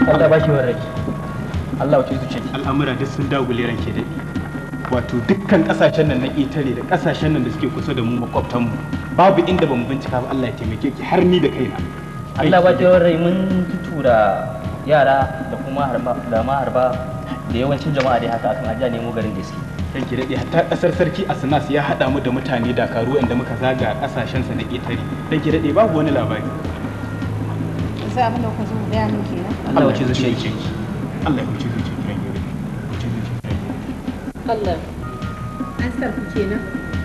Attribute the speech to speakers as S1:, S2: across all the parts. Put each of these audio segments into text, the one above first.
S1: Allah ba shi warrai Allah wace zuciya
S2: al'amura duk sun dagule ranke daɗi wato dukkan kasashen nan na ƙetare da kasashen nan da suke kusa da mu makwabtan mu babu inda bamu bincika ba Allah ya taimake ki har ni da kaina
S1: Allah ba shi warrai mun tura yara da kuma harba da maharba da yawancin jama'a dai haka akan ajiya nemo garin gaske
S2: ranke daɗi hatta ƙasar sarki Asnas ya haɗa mu da mutane dakaru inda muka zaga kasashen sa na ƙetare ranke daɗi babu wani labari
S3: sai abin da kuka zo gaya min kenan
S1: Allah wace zuciya ki
S2: Allah ya wuce zuciya ki ranke daɗi wuce zuciya ki ranke daɗi.
S3: Allah an sa ku kenan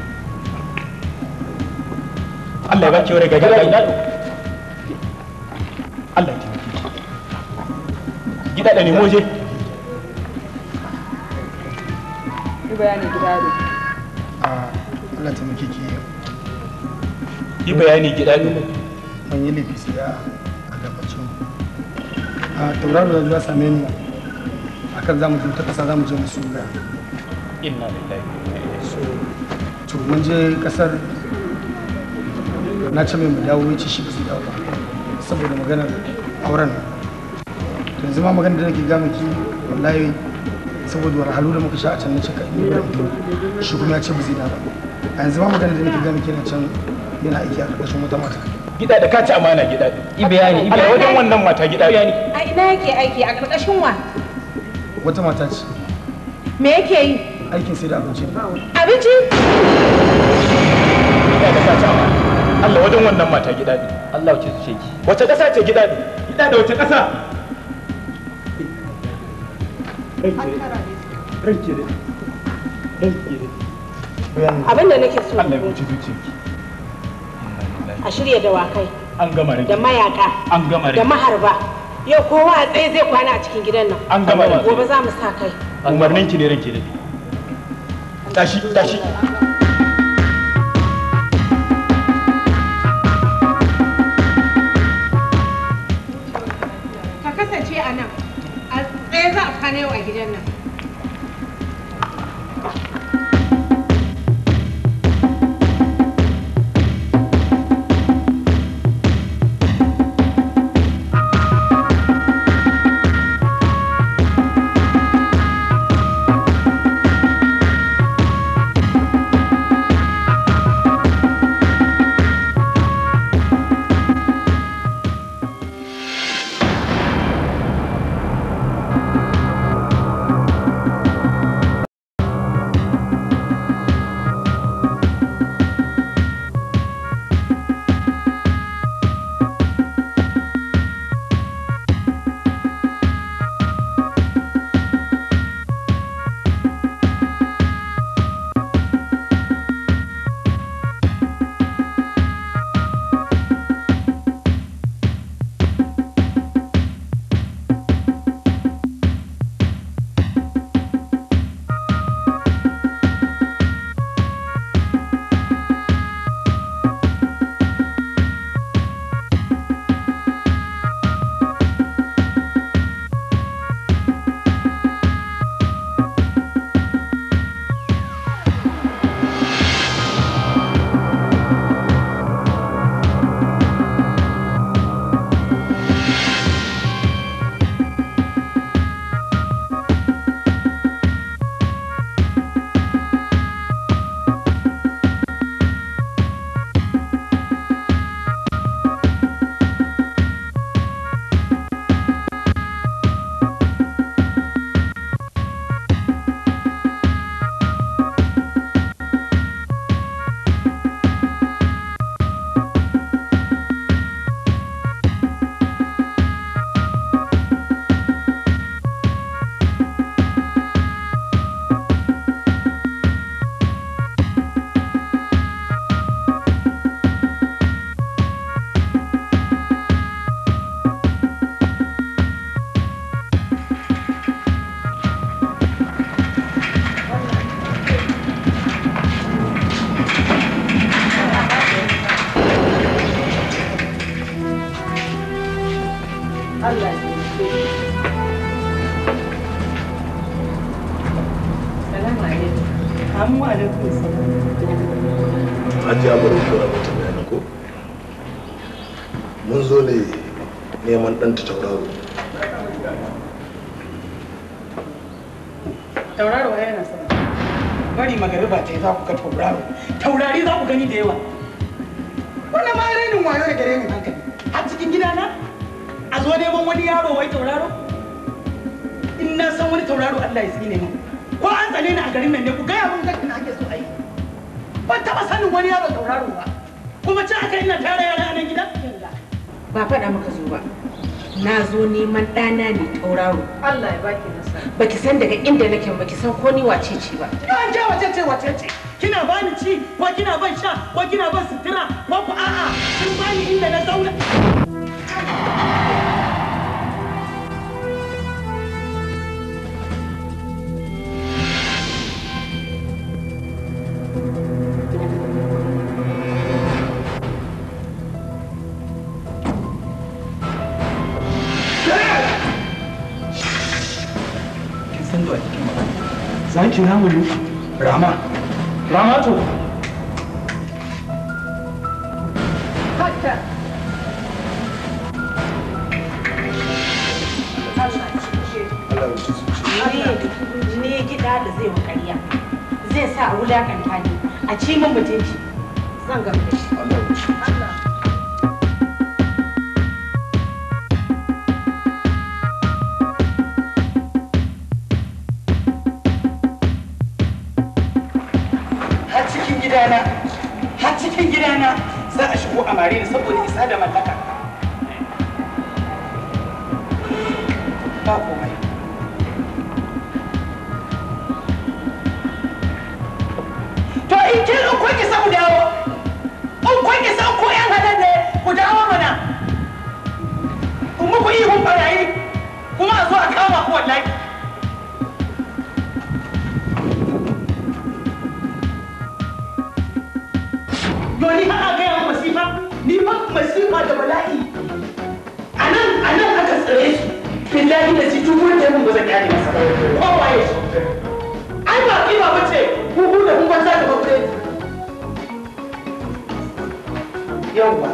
S2: Allah ya baki wani gaji Allah ya taimake ki gida da nemo je
S3: yi bayani gida ne
S4: Allah ta muke ke
S2: yi bayani gida ne
S4: mun yi laifi sai a a gabacin a tauraro da zuwa same ni akan zamu je ta kasa zamu je mu suga
S2: inna lillahi wa inna ilaihi
S4: so to mun je kasar na ce mai mu dawo ya ce shi ba zai dawo ba saboda maganar auren to yanzu ma maganar da nake ga miki wallahi saboda wahalhalu da muka sha a can na cika ni ba shi kuma ya ce ba zai dawo ba a yanzu ma maganar da nake ga miki na can yana aiki a ƙarƙashin wata mata
S2: gida da ka ci amana gida ne
S1: yi bayani yi
S2: Allah
S1: bayani
S2: wajen wannan mata gida ne
S3: a ina yake aiki a ƙarƙashin wa
S4: wata mata ce
S3: me yake yi
S4: aikin sai da abinci ne
S3: abinci
S2: gida da ka ci amana Allah wajen wannan mata gida ne
S1: Allah wace zuciya ki
S2: wace ƙasa ce gida ne gida da wace ƙasa ranke da ranke da
S4: bayan
S3: abin da nake so
S2: Allah ya wuce zuciyarki
S3: a shirya dawakai
S2: an gama rage
S3: da mayaka
S2: an gama
S3: da
S2: rage
S3: maharba yau kowa a tsaye zai kwana a cikin gidan nan
S2: an gama rage
S3: gobe za mu sa kai
S2: umarnin ki ne ranke da tashi tashi
S3: ka kasance a nan a tsaye za a kwana yau a gidan nan Allah Salamu alaikum. Amu alaikum salam.
S5: Hajiya bari kura mata bayani ko? Mun zo ne neman ɗan ta tauraro.
S3: tauraro ai yana sama bari magariba ta yi za ku ga tauraro taurari za ku gani da yawa wannan ma rainin wayo da gare min hankali a cikin gidana a zo neman wani yaro wai tauraro in na san wani tauraro Allah ya tsine min ko an tsane ni a garin nan ne ku gaya mun gaskiya ake so a yi ban taɓa sanin wani yaro tauraro ba kuma ci aka ina tara yara a nan gida
S6: ba faɗa maka zo ba na zo neman ɗana ne tauraro
S3: Allah ya baki nasara
S6: baki san daga inda nake baki san ko ni wace ce ba
S3: an ce wace ce wace ce kina bani ci ko kina ban sha ko kina ban sutura ko ku a'a kin bani inda na zauna
S2: kin san da kike magana za ki namu ne rama rama to
S6: ne gida da zai wa ƙarya zai sa a wulakanta ni a ci min mutunci zan ga
S3: har cikin gidana har cikin gidana za a shigo a mare ni saboda isa da mallaka ba komai to in kin in kun isa ku dawo in kun isa ko yan hadan ne ku dawo mana in muku ihun barayi kuma a zo a kama ku wallahi Yoni har a gaya masifa, ni fa masifa da bala'i. A nan, a nan aka tsare su. Billahi da shi duk wanda mun ba zan kyale masa ba. Kowa ya shi. Ai ba kiba ba ce, huhu da hun banza da babure. Yawwa.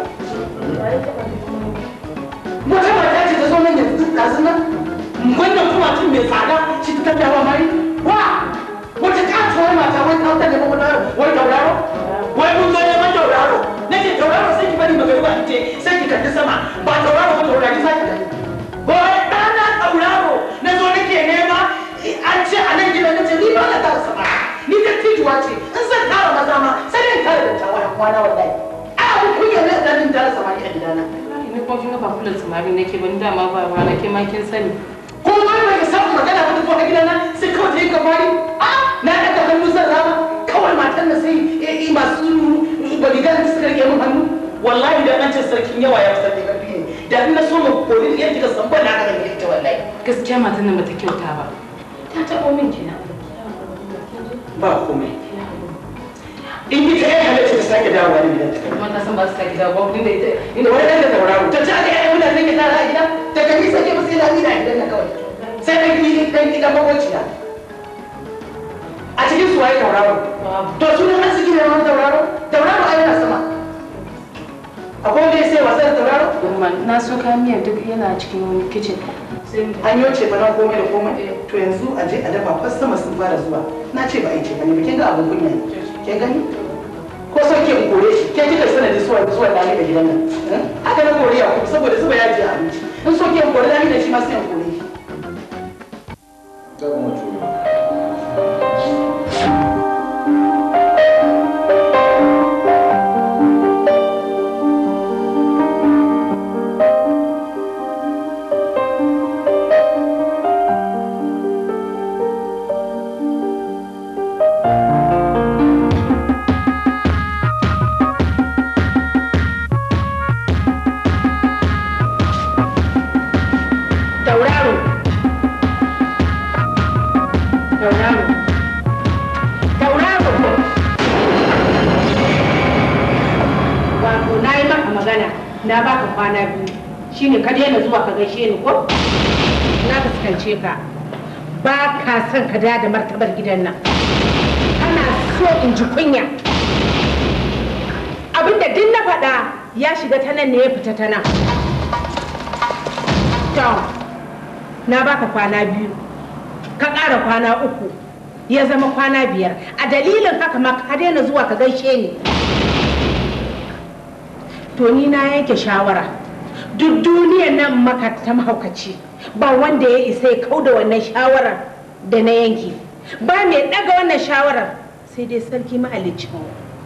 S3: Wata mata ce ta zo nan yanzu duk ɗazu nan. Wannan kuma tun mai tsada shi ta tattawa mari. Wa! Wata katuwar mata wai kautar da magudanar wai tauraro. wai mun zo neman tauraro nake tauraro sai ki bari magana in ce sai ki kalli sama ba tauraro ba taurari sai ki kalli wai ɗana tauraro na zo nake nema an ce a nan gidan nace ni ba na tara sama ni da tijuwa ce in zan tara maza ma sai dai tara da tawa kwana wallahi a abun kunya ne da din tara sama ni a gidana
S7: ni kuma kin ga ba kullum samari nake ban dama ba ba nake ma kin sani
S3: ko ma bai samu magana ba ta zo a gidana sai kawai ta yi kamari a na ɗaga hannu zan rama kawai matan da sai eh, masu baligan da suka rike min hannu wallahi da an ce sarkin yawa ya fi sarki karfi ne da ina so mu kori yadda kika san ban haka da ita wallahi
S7: gaskiya matan nan bata kyauta ba ta taɓo min kenan
S3: ba komai in ita ya halatta ta sake dawowa ne gidan ta
S7: kuma na san ba su sake dawo ba inda ita
S3: inda wani ɗan da tauraro ta ci aka yi mutane ke tara a gida ta gani sake ba sai da ni a gidan na kawai sai ɗan gidi ɗan gidan makwabciya a cikin su waye tauraro to sunan arziki ne wani tauraro tauraro ai yana sama akwai wanda ya sai wasa da tauraro
S7: Umma, na so kayan miyar duk yana cikin kicin sai mu
S3: an yi ce ba nan komai da komai to yanzu a je a dafa kwastama sun fara zuwa na ce ba a yi ce ba ne ba kin ga abin kunya ne kin gani ko so ke in kore shi ke kika sanadin zuwa zuwa da ni da gidan nan haka na kore ya kuma saboda zuba yaji a abinci in so ke in kore da ni da shi ma sai in kore shi
S6: tauraro tauraro tauraro wato na yi maka magana na baka kwana biyu shine ka daina zuwa ka gaishe ni ko na fuskance ka ba ka son ka da martabar gidan nan kana so in ji kunya abinda duk na faɗa ya shiga ta nan ne ya fita ta nan to na baka kwana biyu ka ƙara kwana uku ya zama kwana biyar a dalilin haka ma ka daina zuwa ka gaishe ni to ni na yanke shawara duk duniyar nan maka ta mahaukaci ba wanda ya isa ya kau da wannan shawarar da na yanke ba mai ɗaga wannan shawarar sai dai sarki mahaliccinmu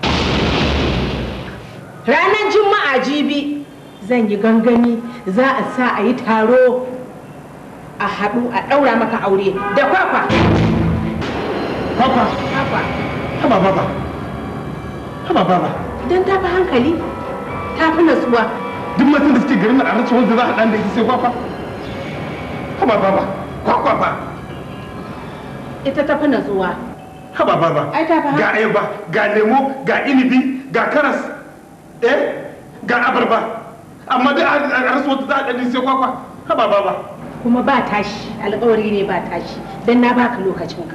S6: ranar juma'a jibi zan yi gangami za a sa a yi taro a haɗu a ɗaura maka aure da kwakwa
S4: Papa,
S6: kwakwa
S4: haba baba. Haba baba.
S6: don ta fi hankali ta fi natsuwa
S4: Duk matan da suke garin nan a rasa wanda za a ɗan da ita sai kwakwa. Haba baba. Kwakwa ba.
S6: ita ta fi natsuwa
S4: Haba baba.
S6: Ai, ta fi haka.
S4: Ga ayaba, ga lemo, ga inibi, ga karas. Eh? Ga abarba. Amma dai a a rasa wanda za a ɗan da ita sai kwakwa. Haba baba.
S6: kuma ba tashi alkawari ne ba tashi don na baka lokacinka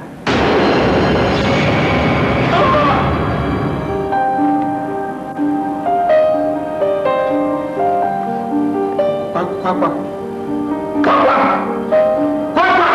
S4: Kwakwa. Kwakwa. Kwakwa. Kwakwa.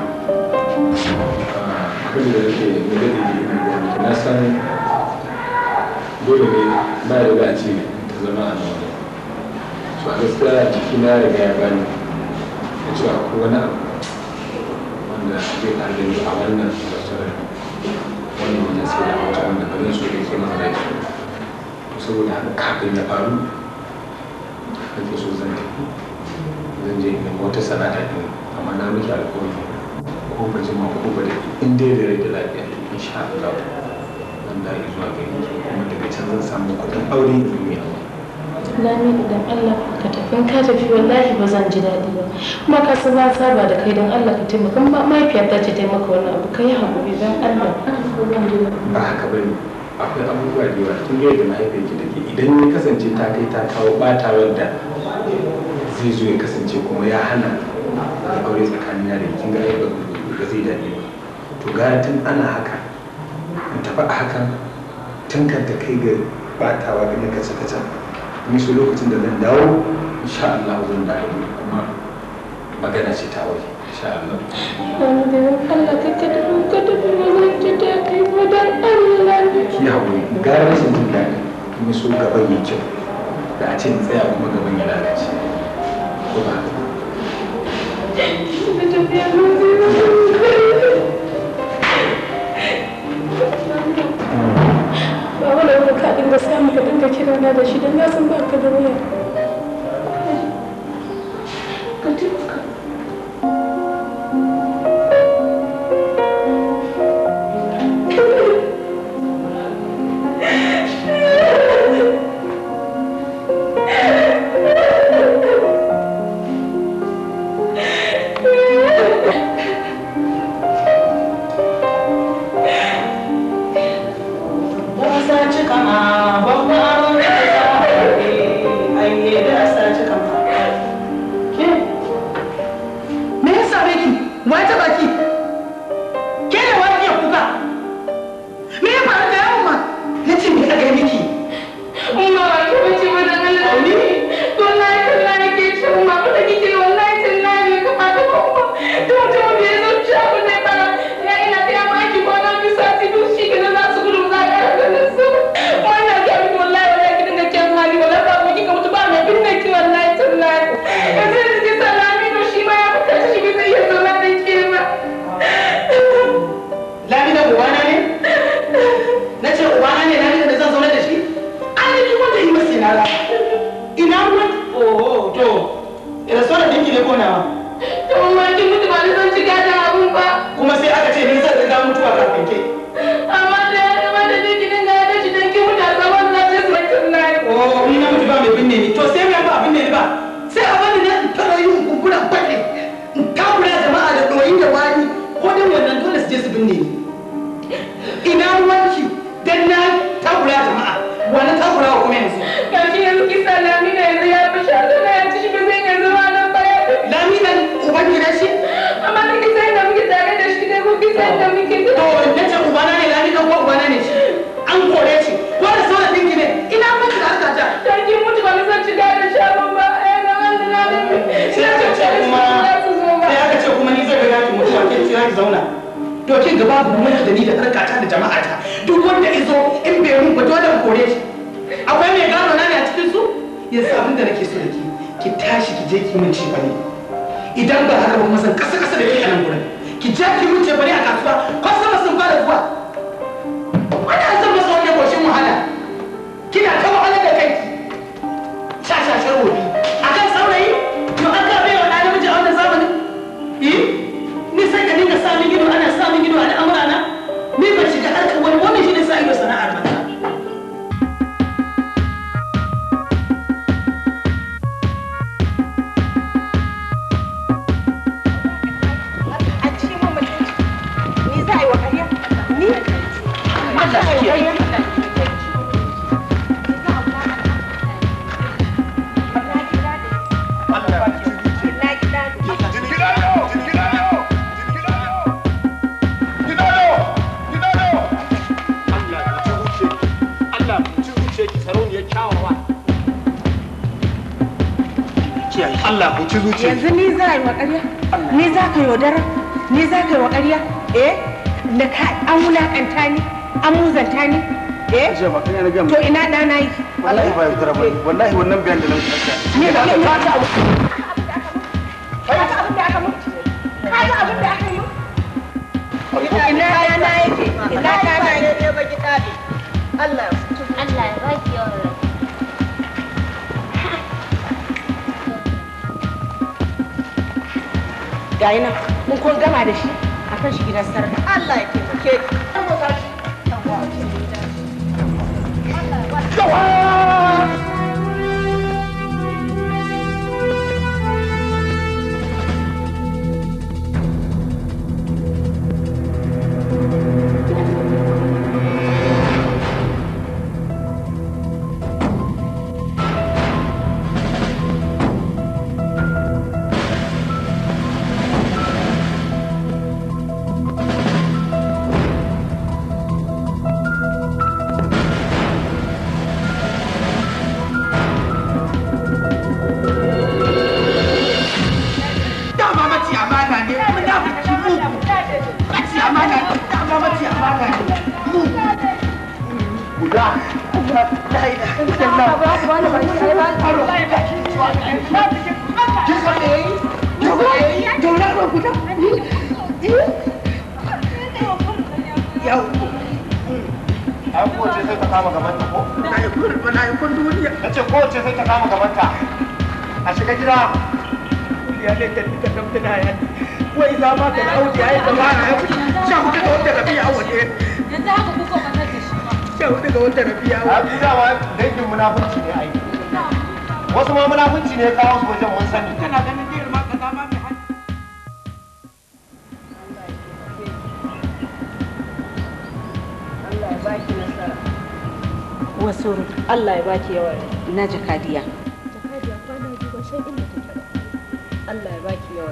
S5: abin da nake nagari na san dole ne ba da za a ce ta zama a nan so a gaskiya jiki na riga ya bani da cewa akwai wani abu wanda zai ƙara da ni a wannan restaurant wannan wajen sai da wata wanda ba zan so da ke masa rai to saboda haka kafin ya faru nake so zan tafi zan je in nemi wata sana'a ɗin amma na miki alƙawari ko ba jima ko ba da in dai da rai da lafiya insha Allah zan da zuwa gari kuma daga can zan samu kuɗin aure in yi aure
S7: Lami idan Allah ka tafi in ka tafi wallahi ba zan ji daɗi ba kuma ka san na saba da kai don Allah ka taimaka ma mahaifiyar ta ce taimaka wannan abu ka yi haƙuri don Allah ba zan ji daɗi
S5: ba haka ba ne akwai abubuwa da yawa tun yadda mahaifiyarki take idan ya kasance ta kai ta kawo ɓatawar da zai zo ya kasance kuma ya hana da aure tsakanin da kin ga ai ba ba zai daɗi ba to gara tun ana haka in tafi a hakan tun kan ta kai ga ɓatawa ga na kace kace ni so lokacin da zan dawo insha Allah zan dawo kuma magana ce ta aure insha Allah
S7: Lami don Allah ka ka tafi ka tafi ba zan ji daɗi ba don Allah
S5: ki haƙuri gara rashin jin daɗi kuma so gaban yi kyau da a ce in tsaya kuma gaban ya lalace ko ba haka ba?
S7: ka tafi ya zan ji ba wani abu ka dinga samu ka dinga kira na da shi don na san ba ka da waya ka taimaka
S3: Me ya same ki? Wa ta baki? Ke da wani iya kuka? Me ya faru da yamma? Na ce me aka yi miki?
S7: Umma ba ki bace ba dan Allah ne. Wallahi tallahi ke ce umma ba da kike wallahi tallahi ne ka fata ba umma. To to me zo ci abu ne ba. Ya ina ta ma ki ko na bi sati duk shi ke za su gudu za ka ga su. Wannan ga mi wallahi wallahi ki dinga kyan hali wallahi ba mu kika mutu ba mai binne ki wallahi tallahi. Yanzu ki salami to shi ma ya fita shi bai zai iya zama da ke ba.
S3: Lami da uwana ne? Na ce uwana ne lami da zan zaune da shi? An yi wanda yi masu ina Ina ruwan? Oh, to. Ina so da dinki ne ko nawa?
S7: To umma ki mutu ba ni zan ci gadon abun ba.
S3: Kuma sai aka ce ni zan riga mutuwa kafin ke.
S7: amma da ya zama da jirgin da ya dace don ki mutu a zaman na ce su mutum na yi.
S3: Oh, ni na mutu ba mai binne ni. To sai mai ba abin ne ni ba. Sai a bani na in fara yin kumburan baɗe. In takura jama'a da ɗoyi da wani. Ko dan wannan dole su je su binne ni. Ina ruwanki dan na takura jama'a. Wani takura wa kuma yanzu.
S7: Ga shi yanzu kisa lami na yanzu ya fi shaɗu na ya ci shi ba zai yanzu ma nan baya.
S3: Laminan uban gidan shi?
S7: Amma da kisa yadda muke tare da shi ne ko kisa yadda muke
S3: To
S7: tare.
S3: na ce ubana ne laminan ko ubana ne shi. An kore shi. Ko da sauran dinki ne. Ina mutu da harka ta.
S7: Ta ki mutu ba na san ci da shagon ba. Eh na wanda na da
S3: Sai aka ce kuma sai aka ce ki zauna to kin ga babu mun da ni da harkata da jama'ata duk wanda izo in bai mun ba dole mu kore shi akwai mai gano na ne a cikin su yanzu abin da nake so da ki ki tashi ki je ki min ci bane idan ba haka ba kuma san kasa kasa da ke a nan gurin ki je ki min ci bane a kasuwa kwastama sun fara zuwa wani an san masa wani goshin wahala kina ta wahalar da kai shashashar wobi a kan saurayi yau an gabe wa ɗan namiji a wannan zamanin eh ni sai ka dinga samun ido ana samun ido a al'amura na ni ban shiga harkar wani wannan shi ne sa ido sana'ar banza
S6: a cikin mun mutunci ni za a yi wa ƙarya ni Allah shi ke
S3: Allah ku ci zuciya
S6: yanzu ni za a yi wa ƙarya ni za ka yaudara ni za ka yi wa ƙarya eh da ka an wulaƙanta ni an muzanta ni eh
S4: Ajiya ba kai na gama.
S6: to ina ɗana yi
S4: Wallahi ba yaudara ba. Wallahi wannan bayan da nan kasa.
S6: ni ba ni ba ta abu ka ga abin da aka mutu ka ga abin da aka yi ina ɗana yake ina ɗana yake
S8: Allah ya baki yawan rai.
S6: ga nan mun kun gama da shi a kan shi gidan sarka Allah ya taimake ki
S3: dama mace amana ne munafiki mugu mace amana ne dama mace amana ne mugu guda la ilaha illallah
S2: ai kowace sai ta kama gabanta ko
S3: na yi kun na yi kun duniya
S2: na ce kowace sai ta kama gabanta a shiga gida
S3: ya ne ta ta ta ta ya wai za ma ka auki ai da bana ya sha hudu ga wanda rabi'a waje
S7: Yanzu haka kuka matar da shi ba.
S3: sha hudu ga wanda rabi'a
S2: a
S3: waje
S2: fi dama dangin munafunci ne ai wasu ma munafunci ne ya kawo su wajen mun sani
S3: kana ganin zai ma kaza ma mai hannu
S6: Allah ya baki nasara wasu Allah ya baki yawa na jakadiya
S7: Jakadiya kwana biyu ban san inda take ba.
S6: Allah ya baki yawa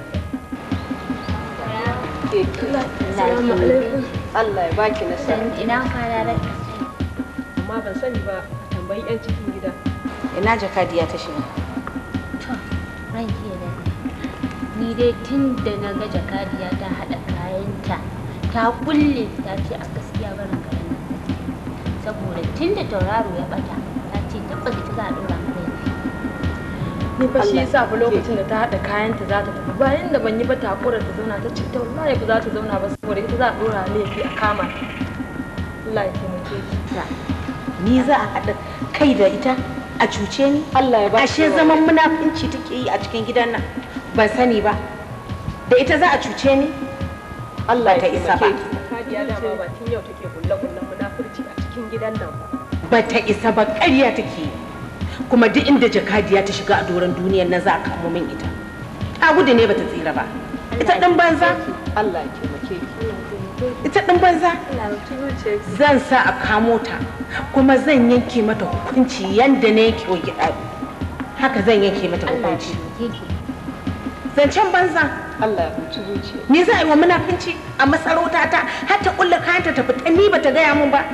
S7: Assalamu alaikum.
S6: Allah ya baki nasara
S8: Ina kwana rai.
S6: amma ban sani ba a tambayi yan cikin gida ina jakadiya ta shiga
S8: To, ran ke da ni dai tun da na ga jakadiya ta haɗa kayanta ta kulle ta ce a gaskiya barin garin nan take. saboda tun da tauraro ya bata ta ce tabbas ita za a ɗora mata laifi.
S7: Ni fa shi yasa fa lokacin da ta haɗa kayanta za ta tafi bayan da ban yi ba takura ta zauna ta ce ta wallahi ba za ta zauna ba saboda ita za a ɗora laifi a kama ta. Allah ya taimake ki.
S6: ni za a haɗa kai da ita a cuce ni Allah ya ashe zaman munafunci take yi a cikin gidan nan ban sani ba da ita za a cuce ni Allah ta isa ba
S7: Jakadiya dama ba tun yau take kulle-kullen munafurci a cikin gidan nan ba.
S6: ba ta isa ba ƙarya take yi kuma duk inda jakadiya ta shiga a doron duniyar nan za a kamo min ita ta gudu ne bata tsira ba ita ɗin banza Allah ya taimake ki ita ɗin banza
S7: Allah ya tuce ki.
S6: zan sa a kamo ta kuma zan yanke mata hukunci yanda na yanke wa gida haka zan yanke mata
S8: Allah ya
S6: hukunci
S8: taimake ki.
S6: zancen banza Allah ya huci zuciya ni za a yi wa munafunci a masarauta ta har ta kulle kayanta ta fita ni bata gaya min ba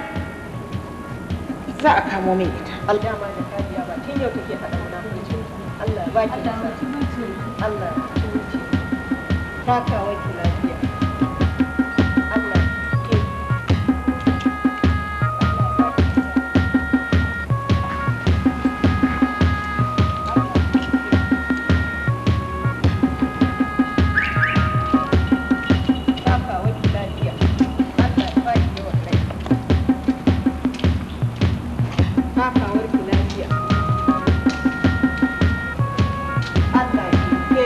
S6: za a kamo min ita
S7: Dama jakadiya ba tun yau take haɗa munafurci. Allah ya baki nasara. Allah ya tuce. Ta kawo ki lafiya.
S6: Allah ya kiyaye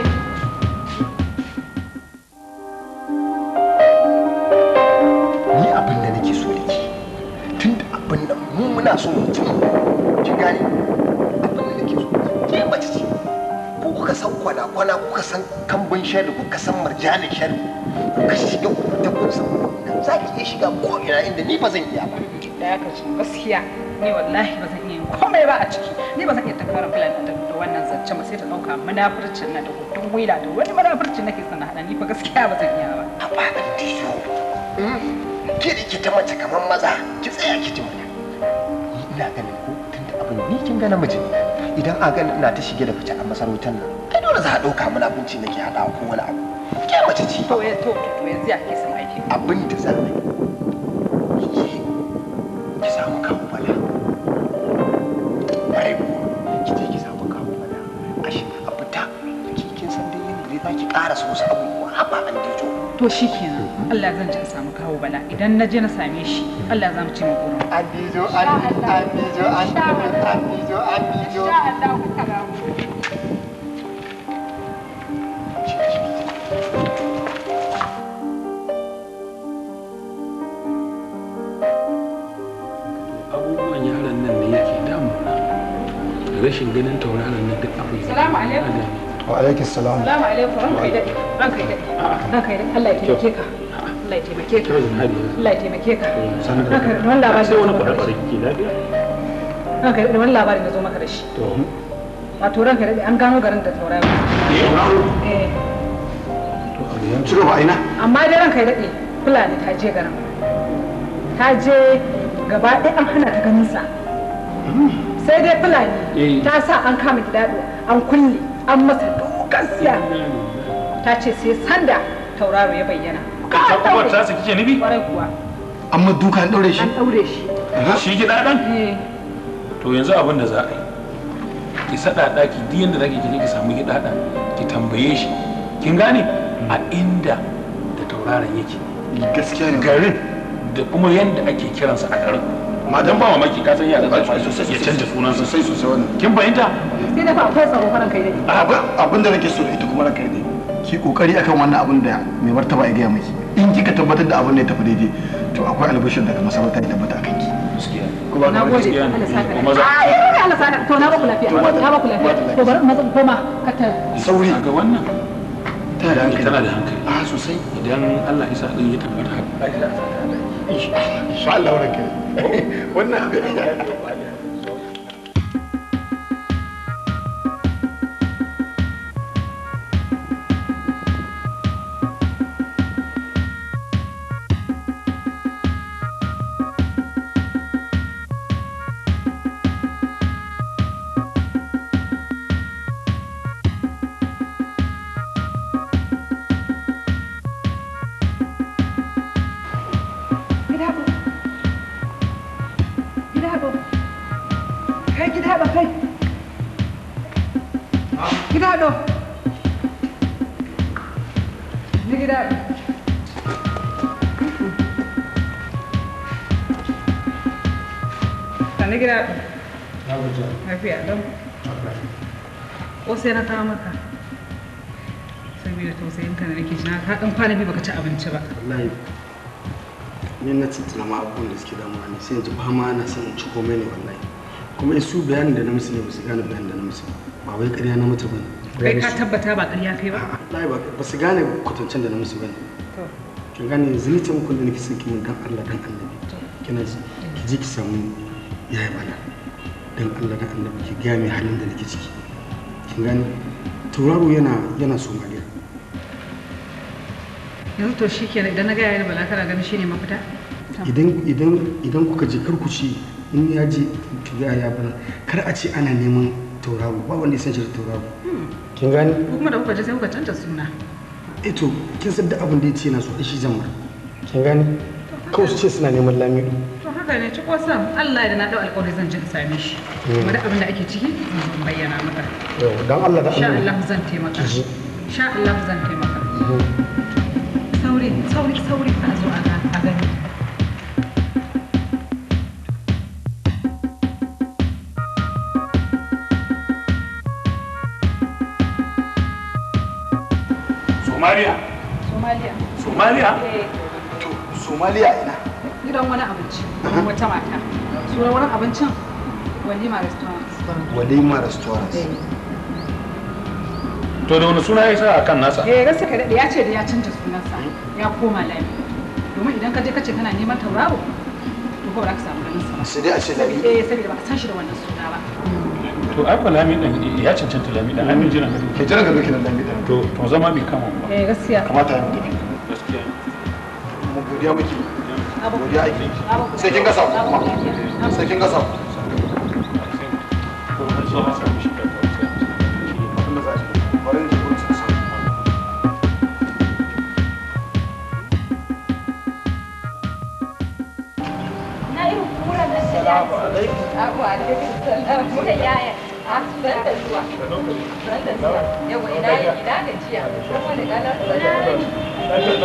S9: ni abin da nake so da ke tun da abin nan mu muna so mu ci ki gane abin da nake so ke mace ce ko kuka san kwana kwana kuka san kambun shari kuka san marjanin shari kuka shiga ku ta kun san nan za ki iya shiga ko ina inda ni ba zan iya ba
S10: da ya kace gaskiya ni wallahi ba zan iya yin komai ba a ciki ni ba zan iya takarar filan da da wannan zance ba sai ta dauka munafurcin na da gudun wila da wani munafurcin nake son na hada ni fa gaskiya ba zan iya ba
S9: a ba an tiyo ke da ke ta mace kamar maza ki tsaya ki ji mana ni ina ganin ko tun da abin ni kin ga namiji ne idan a ganin ina ta shige da fice a masarautar nan kai dole za a ɗauka mana abinci nake haɗawa ko wani abu ke mace ce
S10: to ya to to yanzu ya ke son aiki
S9: abin da za a yi ki je ki samu kawo bala bare kuwa ki je ki samu kawo bala a shi a fita ki kin san dai yanda dai za ki ƙara so wasu abubuwa haba an dijo
S10: to shikenan Allah zan je in samu kawo bala idan na je na same shi Allah za mu ce mu gurin
S9: an dijo an dijo an dijo an dijo an dijo
S10: Allah ku karamu
S5: abubuwan yaran nan ne yake damuna rashin ganin tauraron nan duk abin
S10: Salamu alaikum.
S4: wa alaikum salam
S10: Salamu alaikum ranka yi daɗe ranka yi daɗe ranka yi daɗe Allah ya taimake ka Allah ya taimake ka Allah ya taimake ka ranka yi wani labari
S5: sai wani
S10: da zo maka da
S5: kware-kware
S10: shi
S5: ke lafiya
S10: ranka yi daɗe wani labari da zo maka da shi
S5: to
S10: wato ranka yi daɗe an gano garin da taurari eh
S5: to abu ya
S4: ci gaba aina
S10: amma dai ranka yi daɗe fulani ta je garin ta je gaba ɗaya an hana ta ganin sa sai dai fulani
S5: Eh.
S10: ta sa an kama gidado an kulle an masa dukan siya ta ce sai sanda tauraro ya bayyana
S5: ta uwar ta su kike nufi
S10: kwarai kuwa
S4: amma duka an daure shi
S10: an ɗaure shi
S5: shi gida dan
S10: Eh,
S5: to yanzu abin da za a yi ki sada daki duk yanda zaki kije ki samu gida dan ki tambaye shi kin gane a inda da tauraron yake
S4: gaskiya ne
S5: garin da kuma yanda ake kiransa a garin ma dan ba mamaki ka san yara zama ya canja sunansa
S4: sosai sosai wannan
S5: kin fahimta
S10: sai da fa akwai tsaro faran kai daɗe
S4: abin da nake so da ita kuma ranka ne ki kokari akan wannan abin da mai martaba ya gaya miki in kika tabbatar da abin da ya tafi daidai to akwai albishir daga masarauta ya tabbata akan ki kuma
S10: na gode
S5: gaskiya ne.
S10: Allah saka
S5: Kuma za-
S10: ai ai Allah saka to na ba ku lafiya na ba ku lafiya to bari maza ku koma ka ta
S4: sauri
S5: ga wannan
S4: tana da hankali
S5: tana da hankali
S4: a sosai
S5: idan Allah isa din ya tabbata haka
S4: insha Allah ranka wannan
S10: gidado gidado kai gidado kai gidado ni gidado Sani gidado lafiya don ko sai na kawo maka saboda tausayin ka da nake ji na ka dan kwana biyu baka ci abinci ba
S4: wallahi ni na tattala ma abubuwan da suke damuwa ne sai in ji ba ma na son in ci komai ne wallahi kuma su bayanin da na musu ne ba su gane bayanin da na musu ba wai ƙarya na mutu ba
S10: kai
S4: ne
S10: ka tabbata ba ƙarya kai ba
S4: wallahi ba ba su gane kwatancen da na musu ba ne
S10: to
S4: kin gane yanzu ni ce muku da nake son ki mun dan Allah dan annabi kina ji ki je ki samu yaya bana dan Allah dan annabi ki ga mai halin da nake ciki kin gane tauraro yana yana somaliya
S10: yanzu to shi kenan idan na gaya yana bala kana ganin shi ne mafita
S4: idan idan idan kuka je kar ku ci in ya je ki ga ya bana kar a ce ana neman tauraro ba wanda ya san shi da tauraro kin gane
S10: ko kuma da kuka je sai kuka canza suna
S4: eh to kin san duk abin da ya ce na so shi zan mar kin gane kawai su ce suna neman lamido
S10: to haka ne ci sam Allah ya da na dau alƙawari zan je in same shi kuma duk abin da ake ciki zan zo in bayyana maka
S4: yau dan Allah da
S10: insha
S4: annabi
S10: Allah zan taimaka
S4: Ki ji.
S10: insha Allah zan taimaka sauri sauri sauri a zo a ga- a gani
S11: Somalia
S10: Somalia
S11: Somalia
S10: eh
S9: to somaliya ina
S10: gidan wani abinci wata mata sunan wani abincin walima restaurant
S9: walima restaurant
S11: to da wani suna ya sa a kan nasa
S10: eh gaskiya ka daɗe ya ce da ya canza sunansa ya koma lami domin idan ka je ka ce kana neman tauraro to ko ba za ka samu ganin sa ba
S9: sai dai a ce lami
S10: eh saboda ba ka san shi da wannan suna ba
S11: to ai fa lami din ya cancanta lami din ai mun jira gado
S9: ke jira gado kenan lami din
S11: to to zama bai kama ba
S10: eh gaskiya
S9: kamata ya mutu
S11: gaskiya
S9: mu godiya muke godiya ake sai kin gasa kuma sai kin gasa
S8: Na irin kuran da shi ya Abu alaikum salam. Muka yaya. A san da zuwa. San da zuwa. Yawa ina yi ina gajiya. Kuma da galar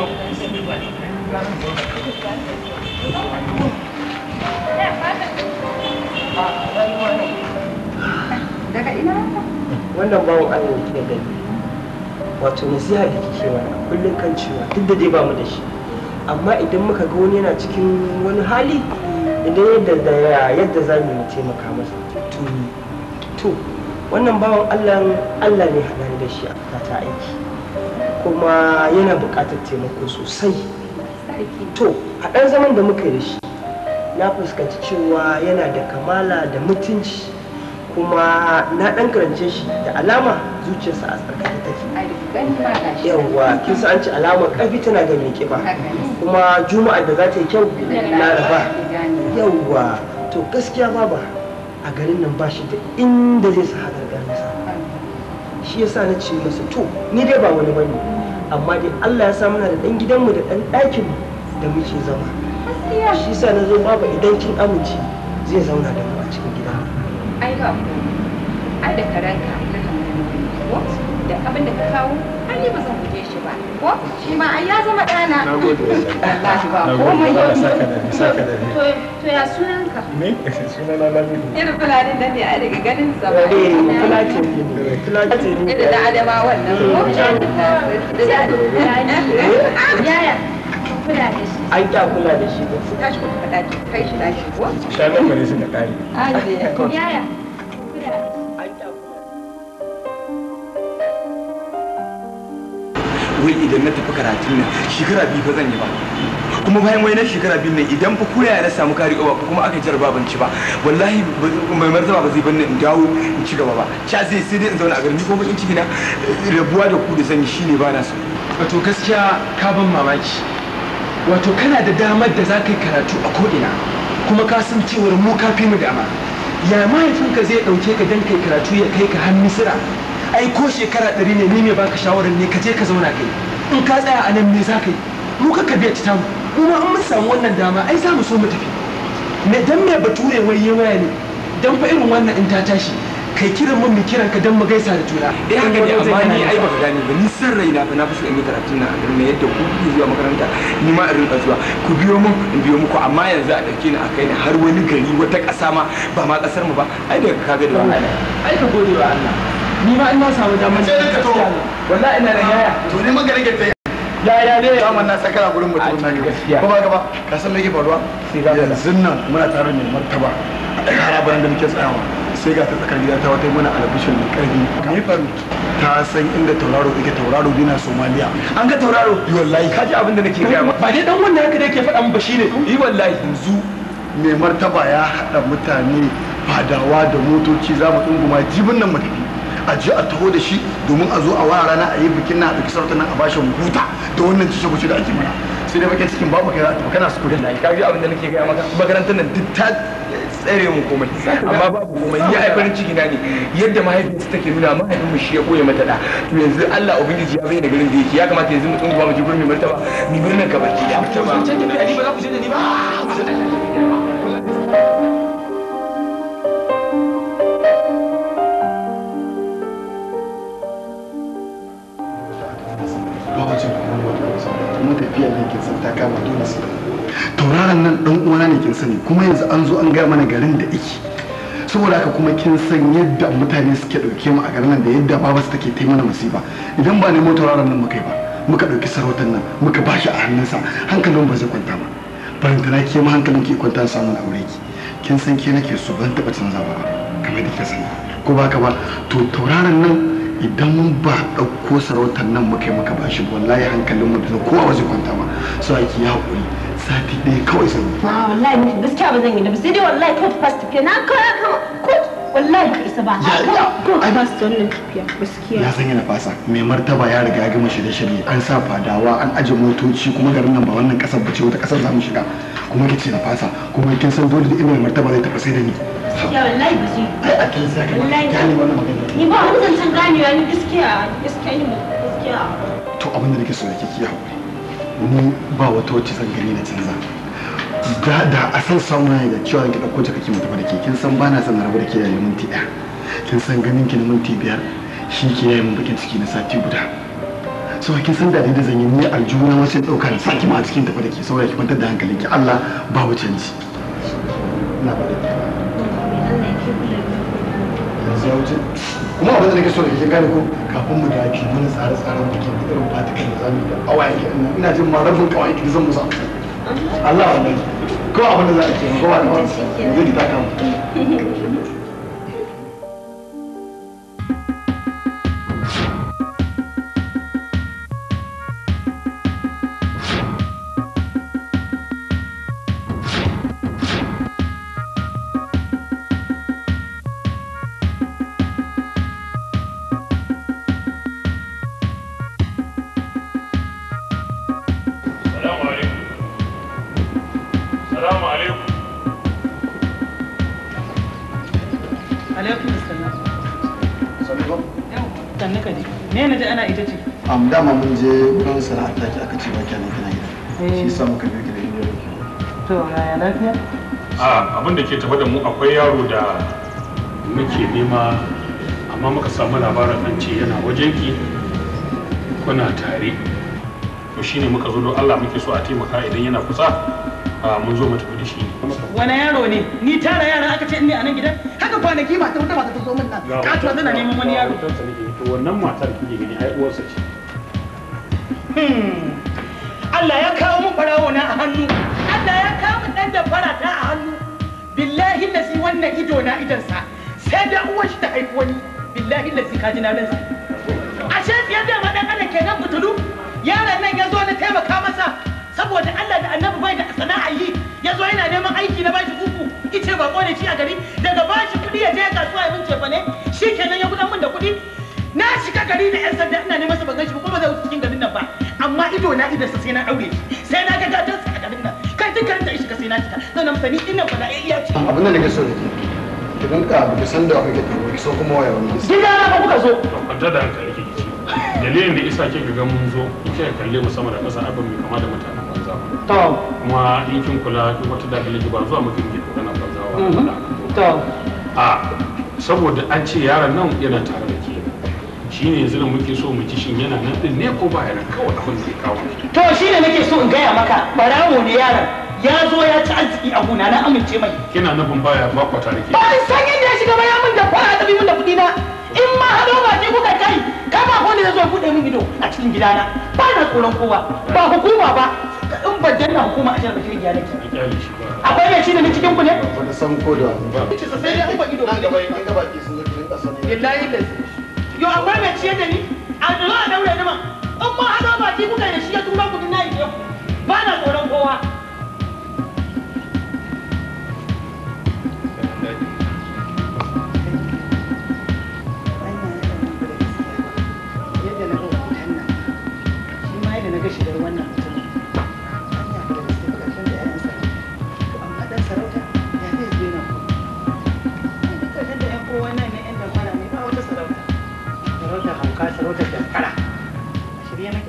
S6: Daga ina
S12: wannan bawon Allah ke gani wato nasiha da kike mana kullum kan cewa duk da dai ba mu da shi amma idan muka ga wani yana cikin wani hali idan yadda da yadda za mu yi taimaka masa to to wannan bawan Allah Allah ne haɗa da shi a ta aiki kuma yana buƙatar taimako sosai to a ɗan zaman da muka yi da shi na fuskanci cewa yana da kamala da mutunci kuma na ɗan karance shi da alama zuciyarsa a tsarkake take yawwa kin san an ci alamar ƙarfi tana ga mai kiba kuma juma'a da za ta yi kyau laraba yawwa to gaskiya baba a garin nan ba shi da inda zai sa haɗar nasa shi yasa na ce masa to ni dai ba wani bane amma dai Allah ya sa mana da ɗan gidanmu da ɗan ɗakinmu da muke zama shi yasa na zo baba idan kin amince zai zauna da mu a cikin gidan
S6: ai ba ku ai da karanka na kan ko da abin da ka kawo ai ni ba zan guje shi ba ko shi ma ai ya zama ɗana
S11: na gode
S6: wallahi ba
S11: na
S6: komai
S11: gode saka da ni saka da ni
S6: to to ya sunanka
S11: me suna na lamido
S6: irin fulanin nan ne a daga ganin sa ba
S12: Eh, fulatin ne, fulatin ne.
S6: irin da adama wannan ko yaya kula da shi
S12: An kya kula da shi ba.
S6: tashi ku faɗa ki kai shi tashi ko
S11: shanan mu ne suka kare
S6: yaya
S13: wai idan na tafi karatun nan shekara biyu fa zan yi ba kuma bayan wai na shekara biyu nan idan fa koya na samu kari ko kuma aka jarba ban ci ba wallahi mai martaba ba zai banni in dawo in ci gaba ba cha zai sai dai in zauna a garin ni ko bakin ciki na rabuwa da ku da sanyi shine ba na so
S2: wato gaskiya ka ban mamaki wato kana da damar da za ka yi karatu a ko'ina kuma ka san cewar mu ka fi mu dama ya mahaifinka zai ɗauke ka don kai karatu ya kai ka har misira ai ko shekara ɗari ne ni mai baka shawarar ne ka je ka zauna kai in ka tsaya a nan me za ka yi mu ka ka biya ta mu mu ma in mun samu wannan dama ai za mu so mu tafi me dan me bature wai ya waya ne dan fa irin wannan in ta tashi kai kiran mun mu kiran ka dan mu gaisa da juna
S13: eh haka ne amma ni ai baka gane ba ni san raina fa na fi so in yi karatun nan a garin nan yadda ku kuke zuwa makaranta ni ma in rinka zuwa ku biyo mun in biyo muku amma yanzu a ɗauke ni a kai ni har wani gari wata ƙasa ma ba ma ƙasar mu ba ai daga kaga da wahala
S2: ai ka gode wa Allah ni ma ina samu damar da gaskiya ne wallahi ina da yaya
S9: to ni magana ke ta
S2: yaya ne
S9: daman na sakara gurin mutum na gaskiya ko ba gaba ka san me yake faruwa yanzu nan muna tare ne martaba a ɗan harabar da muke tsayawa sai ga ta tsakar gida ta wata mana alabishin mai ƙarfi me faru ta san inda tauraro yake tauraro dina somaliya
S13: an ga tauraro
S9: yi wallahi
S13: ka ji abin da nake gaya maka
S2: ba dai dan wanda haka da yake faɗa min ba shine
S13: yi wallahi
S9: yanzu mai martaba ya haɗa mutane fadawa da motoci za mu ɗunguma jibin nan mu tafi a ji a taho da shi domin a zo a wara rana a yi bikin na a ɗauki sarautar nan a bashi mu huta da wannan cishe kuce da ake mana sai dai bakin cikin babu kai za a tafi kana su kudi
S13: ka ji abin da nake gaya maka makarantar nan duk ta tsere mu komai amma babu komai ni ai farin ciki na ne yadda mahaifiyarsa take nuna mahaifin mu shi ya koya mata da to yanzu Allah ubangiji ya bayyana garin da yake ya kamata yanzu mu tsunguwa mu ji gurin mai martaba ni birnin ka baki da martaba
S2: can ki da ni ba za ku je da ni ba
S9: lokacin kuma tafiya ne kin san ta kama dole sai tauraron nan dan uwana ne kin sani kuma yanzu an zo an gaya mana garin da iki saboda haka kuma kin san yadda mutane suke dauke mu a garin nan da yadda baba su take ta mana musiba idan ba nemo tauraron nan mukai ba
S4: muka ɗauki sarautar nan muka ba shi a hannunsa hankalin ba zai kwanta ba barantana ke ma hankalin ke kwanta samun aure ki kin san ke nake so ban taɓa canza ba kamar da ke sani ko ba ka ba to tauraron nan idan mun ba ɗauko sarautar nan muka yi muka ba shi wallahi hankalin mu da kowa ba zai kwanta ba so ake yi haƙuri sati ɗaya kawai zan yi
S8: a wallahi ni gaskiya ba zan yi da ba sai dai wallahi court pass tafiya na kawai kama court wallahi ka isa ba
S4: Ya- ya-
S8: court
S4: ai-
S8: pass ta wannan tafiya gaskiya
S4: ya san yana fasa mai martaba ya riga ya gama shirye-shirye an sa fadawa an aje motoci kuma garin nan ba wannan kasar bace wata kasar za mu shiga kuma kice na fasa kuma kin san dole da ina mai martaba zai tafi sai da ni
S8: gaskiya wallahi ba zai
S4: ai a kin saka
S8: wallahi
S4: gane wannan magana
S8: ni ba wani zancen ganewa ni gaskiya gaskiya ni gaskiya
S4: to abin da nake so da kike hakuri ni ba wata wacce zan gani na canza da da a san samu ne da cewa ki dauko ta kake mutu da ke kin san bana son na rabu da ke yayin minti ɗaya kin san ganin ki na minti biyar shi ke yayin bakin ciki na sati guda so kin san da dai da zan yi ni aljuna wasu dauka na saki ma a cikin tafi da ke saboda ki kwantar da hankalinki Allah babu canji na ba da yanzu ya wuce kuma abin da nake so da ke gane ko kafin mu da ki mana tsare-tsaren bikin da irin fatikan da zamu yi da awayen ki nan ina jin ma rabin kawai ki zan musa Allah wannan ko abin da za a ce ko ba da ba yanzu ki ta kama
S11: Salamu alaikum. Salamu alaikum.
S10: alaikum assalam sannu ka dai me na ji ana ita ce
S4: am dama mun je wurin sana'ar taki aka ce ba kenan kana gida shi yasa muka biyo ki da inda
S10: to yaya lafiya
S11: A abin da ke tafa da mu akwai yaro da muke nema amma muka samu labarin an ce yana wajenki kuna tare to shine muka zo don Allah muke so a taimaka idan yana kusa a mun zo mu tafi da shi
S10: wani yaro ne ni tara yara aka ce ne a nan gidan haka kwanaki mata wata mata ta zo min nan katuwa tana neman wani yaro
S11: to wannan matar kike gani ai uwarsa ce
S10: Hmm. Allah ya kawo mun barawo na a hannu Allah ya kawo mun dan da farata a hannu billahi lasi wannan ido na idansa sai da uwar shi ta haifi wani billahi lasi kaji na ransa ashe ya da ma dan Allah kenan butulu yaron nan ya zo na taimaka masa saboda Allah da annabi bai da sana'a yi ya zo yana neman aiki na bashi uku ice ba kone shi a gari daga bashi kuɗi ya je kasuwa ya min cefa ne shi kenan ya gudan min da kuɗi na shiga gari da yan sanda ina neman sa ban ganshi ba kuma zai wuce cikin garin nan ba amma ido na idan sa sai na daure shi sai na ga gadon sa a garin nan kai dukkan ta shiga sai na cika zan amsa ni dinnan ba na iya ce
S4: abin da nake so da ke ki rinka ki san da kake tafi ki so kuma waya wani
S10: gida na ba kuka zo
S11: kwanta da hankali kike ci dalilin da isa kika ga mun zo kika kalle mu sama da ƙasa abin mai kama da mutanen banza ba
S10: to
S11: kuma in kin kula kin wata da dalili ba zuwa muke muke magana banza ba
S10: to
S11: a saboda an ce yaron nan yana tare da ke shine yanzu da muke so mu ji shin yana nan din ne ko ba yana kawai abin da ya kawo shi
S10: to shine nake so in gaya maka barawo ne yaron ya zo ya ci arziki a gona na amince mai
S11: kina nufin baya ba kwata da ke
S10: ba san yadda ya shiga ba ya min da fara tabi min da kuɗi na in ma hado ba ce kuka kai kama ko ne ya zo ya buɗe min ido a cikin gidana ba na tsoron kowa ba hukuma ba in ban danna hukuma a jihar Bashir ya nake
S11: kyale shi ba
S10: akwai mai shi da ni cikin ku ne
S4: wata san ko da ba
S10: sai dai an ba ido
S4: nan gaba in gaba ki sun zo ki rinka sani
S10: billahi lazi yo akwai mai ciyar da ni a zo a daure ni ma in ma hado ba ce kuka da shi ya tura kuɗi na ije ku ba na tsoron kowa yadda na ga hoton nan shi ma yadda na ga shigar wannan mutum hanya da gaske karshen da yayan sarauta to amma dan sarauta ya zai zo yana ko ai duk karshen da yan kowa nan ne yan damfara ne ba wata sarauta sarauta hauka sarauta damfara a shirye nake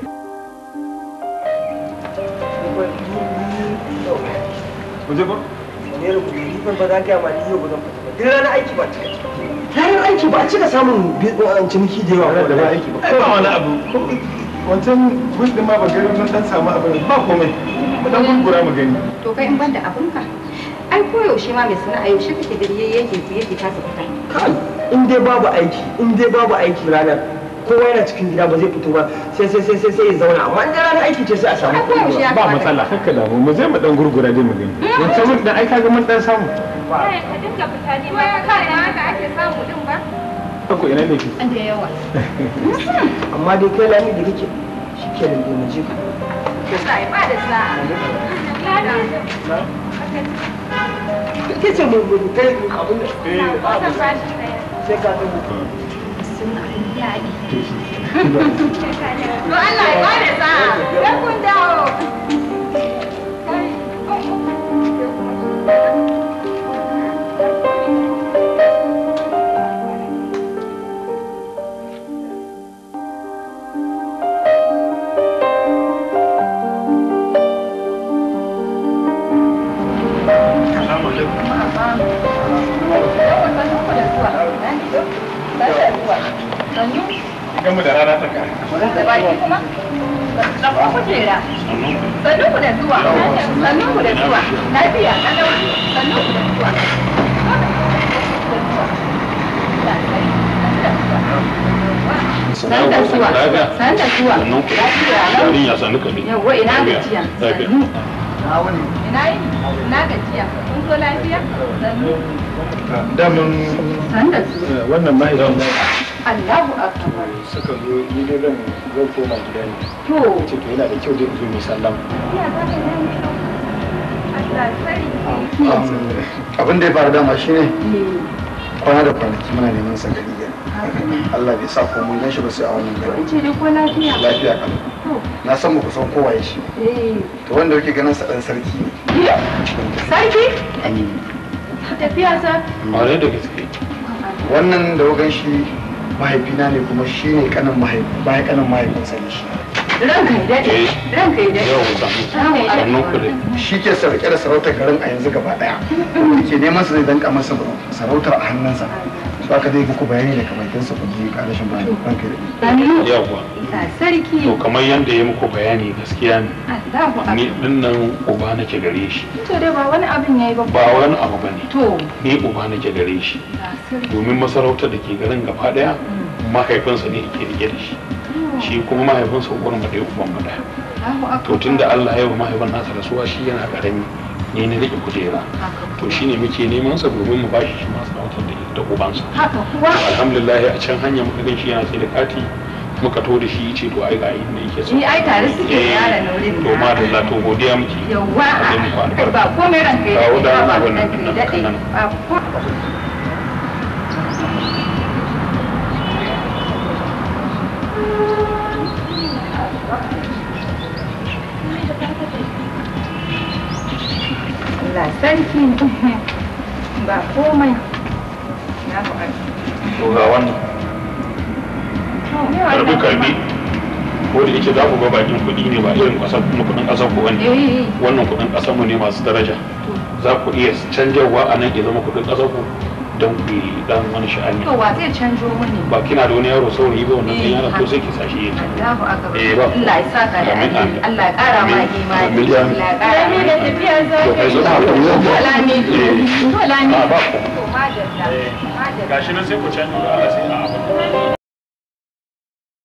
S13: Waje ba?
S12: ne rubutu ni ban ba za ka ma ni yau ba zan fita ba duk ranar aiki ba cika ranar aiki ba a cika samun bi- uh, ciniki da yawa
S13: Ranar da ba aiki ba. Ai ba wani abu. Wancan bus din ma ba gari mun dan samu abin ba komai. Mu dan gurgura mu gani.
S14: To kai in banda abinka. Ai koyaushe ma mai sana'a yaushe kake gari yake yake kasa fita.
S12: kai in dai babu aiki in dai babu aiki ranar kowa yana cikin gida ba zai fito ba sai sai sai sai sai ya zauna amma in da ranar aiki ce sai a samu kuɗi
S5: ba matsala haka da mu zai mu dan gurgura dai mu gani wancan mun dan ai kaga mun dan samu
S7: Kai ka dinga fita ne ba ka da haka ake samu din ba.
S5: ko ina ne ki
S7: Da yawa.
S12: amma dai kai lami da kake shi ke da mu je ka
S7: Allah ya bada sa'a.
S12: ke ce mu mu kai abin da
S7: Wannan bashi ɗaya.
S12: sai ka tabbata
S7: To Allah ya bada sa'a. Sai kun dawo.
S5: Gamu da rana ta kare.
S7: Sannu ku da zuwa. Sannu ku da zuwa. Lafiya, kalau. Sannu ku da zuwa. San da zuwa. San da zuwa. Lafiya, lau.
S11: Yarinya sanu ka ne.
S7: Yawwa ina gajiya.
S11: Lafiya.
S7: Sannu. Ina yi? Ina gajiya. Kun zo lafiya? Sannu.
S5: Daman
S7: San da zuwa.
S5: wannan mahaifin
S7: Allahu akbar.
S5: suka zo ni dai zan zan koma gida ne.
S7: To.
S5: Ce to yana da kyau dai in zo mai sallama.
S7: Ina za ka yi Allah sani.
S4: abin da ya faru dama shine kwana da kwanaki muna neman sa gari gari Allah bai sa ko mun gan shi ba sai a wannan gari
S7: Ce dai ko lafiya?
S4: lafiya kalau na san muku san kowa ya shi
S7: Eh.
S4: to wanda yake ganin sa dan sarki ne
S7: Sarki? Tafiya sa?
S11: Ƙwarai da gaske.
S4: wannan da wagan shi mahaifina ne kuma shi ne kanin mahaifi bayan kanin mahaifinsa ne shi
S7: Ranka ya daɗe. Ranka ya daɗe.
S5: Yau
S7: Sannu ku da
S4: shi ke sarki da sarautar garin a yanzu gaba daya wanda ke neman sa zai danka masa sarautar a hannunsa su aka dai muku bayani daga bakinsa ku ji karashin bayani ranka da
S7: Sannu.
S11: Yawwa.
S7: Ga sarki.
S11: To kamar yadda ya muku bayani gaskiya ne.
S7: Allahu akbar.
S11: Ni dinnan uba nake gare shi.
S7: To dai ba wani abin yayi ba.
S11: Ba wani abu bane.
S7: To.
S11: Ni uba nake gare shi.
S7: Ga sarki.
S11: Domin masarautar da ke garin gaba daya mahaifinsa ne ke rike da shi. Shi kuma mahaifinsa uwar mu ɗaya uban mu ɗaya.
S7: Allahu akbar.
S11: To tunda Allah ya yi wa mahaifin nasa rasuwa shi yana karami ni na rike kujera. To shine muke neman sa domin mu bashi shi masu sarautar da da ubansa.
S7: Haka kuwa.
S11: alhamdulillah a can hanya muka gan shi yana sai da kati muka to da shi ce to ai ga inda yake so
S7: Ni ai tare suke da
S11: Eh,
S7: yaron na wurin
S11: to ma da to godiya muke
S7: Yawwa.
S11: a muku
S7: Ai
S11: albarka
S7: ba komai ranka ya
S11: Kawo
S7: daɗe.
S11: da
S7: Ba
S11: wannan
S7: ranka ya daɗe.
S11: nan.
S7: Ba ko- Allah sarki ba komai na ku
S11: to ga wannan karbi karbi ko da yake za ku ga bakin kuɗi ne ba irin ƙasar kuma kuɗin ƙasar ku wani
S7: Eh.
S11: wannan kuɗin ƙasar mu ne masu daraja za ku iya canjarwa a nan ya zama kuɗin ƙasar ku don ku yi dan wani sha'ani
S7: To wa zai canjo mini?
S11: ba kina da wani yaro saurayi ba wannan ɗan yaron to sai ki sashi ya canza
S7: Allahu akbar.
S11: Eh, ba.
S7: Allah ya saka da
S11: Amin,
S7: alheri.
S11: amin.
S7: Allah ya ƙara ma
S11: Amin.
S7: imani.
S11: Amin.
S7: Allah ya ƙara ma da tafiya za
S11: To, kai zo ka haƙuri.
S7: To lami. To lami.
S11: Ah, ba ku.
S7: To madalla. Madalla.
S11: gashi nan sai ku canza Allah sai a abu